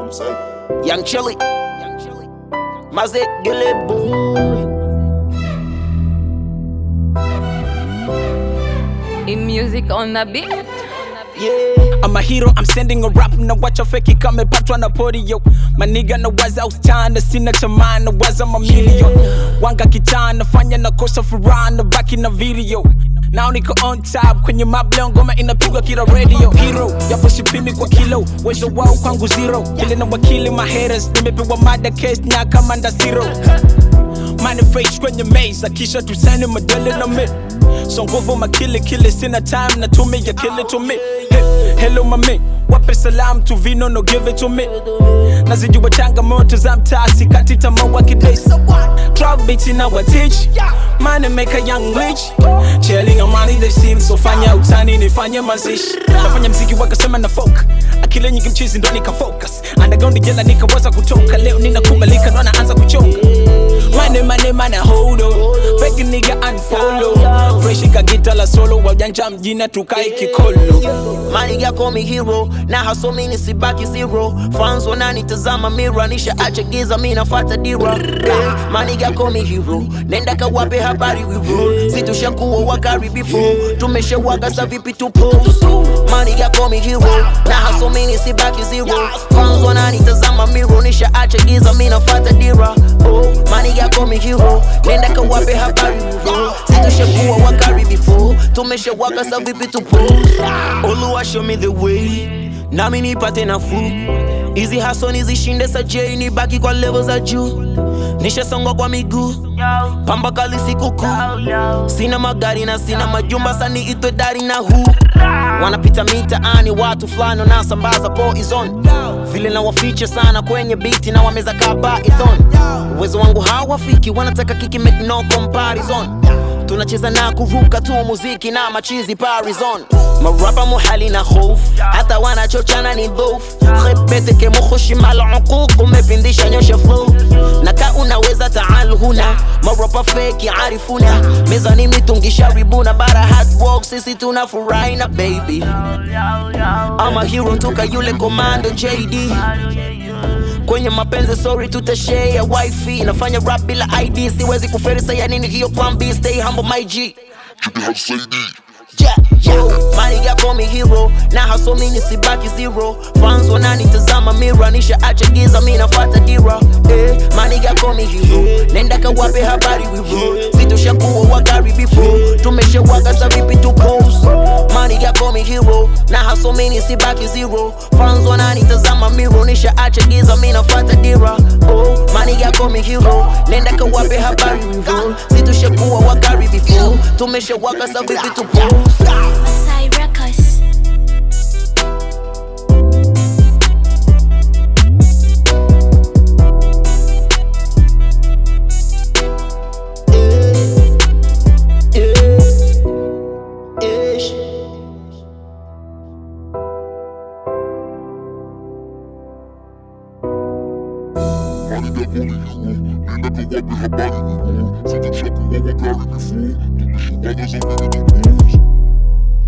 I'm saying? Young Chili. Maze Gile Boo. In music on the beat. Yeah. I'm a hero, I'm sending a rap na wacha feki kamepatwa na podio maniga na waza ustana sina tamaa na waza mamilio wanga kitaa nafanya na kosa furaha na baki na video Now niko on top kwenye mableo ngoma inapigwa kila radio hero yapo sipimi kwa kilo wezo wao kwangu zero vile na wakili my haters nimepewa mada case na kamanda zero manifest kwenye meza kisha tusane madele na mi so nguvu makili kili sina time na tumi ya kili to me He- hello mami wape salam tu vino no give it to me nazijua changamoto za mtaa sikati tamaa wakidesi Drop beats in our teach Money make a young rich Chilling on money they seem so fanya utani nifanye mazishi Nafanya mziki wakasema na folk Akili nyingi mchizi ndo nika focus Underground jela nikawaza kutoka Leo ninakubalika ndo naanza kuchonga Money money money hold on Fake nigga unfollow Fresh ikagita la solo Wajanja mjina tukai kikolo Maniga call me hero na haso mini sibaki zero fans wananitazama mira nisha acha giza mi nafata dira Eh, Maniga call me hero nenda kawape habari we roll situshakuwa wakari before tumeshawaga sa vipi tupo Maniga call me hero na haso mini sibaki zero fans wananitazama mira nisha acha giza mi nafata dira oh Maniga call me hero nenda kawape habari we roll situshakuwa wakari before tumeshawaga sa vipi tupo Oluwa show me the way nami nipate nafuu hizi haso nizishinde sajei nibaki kwa level za juu nishasongwa kwa miguu pamba kali sikukuu sina magari na sina majumba sani itwe dari na huu wanapita mitaani watu fulani wanasambaza poison vile na wafiche sana kwenye biti na wameza kaa python uwezo wangu hawafiki wanataka kiki make no comparison tunacheza na kuruka tu muziki na machizi parizon marapa muhali na hof hata wanachochana ni dhof khebete ke mukhushi mal uquq umepindisha nyosha flow naka unaweza taal huna marapa feki arifuna mezani mitungisha ribuna bara hard work sisi tunafurahi na baby ama hero toka yule komando jd kwenye mapenzi sorry tutashare wifi nafanya rap bila id siwezi kuferisa ya nini hiyo plan b stay humble my g Chippy Hussein Yeah, yeah. Maniga call me hero na haso mini sibaki zero fans wananitazama mira nisha acha giza mi nafata dira eh, maniga call me hero nenda kawape habari we roll situshakuwa wakari before tumeshawaga sa vipi tu pose maniga call me hero na haso mini sibaki zero fans wananitazama mira nisha acha giza mi nafata dira oh, maniga call me hero nenda kawape habari we roll situshakuwa wakari before tumeshawaga sa vipi tu pose Masai Records. Ish. Maniga call me hero Nenda kawape habari we roll Situshakuwa wakari before Tumeshawaga za vipi tupo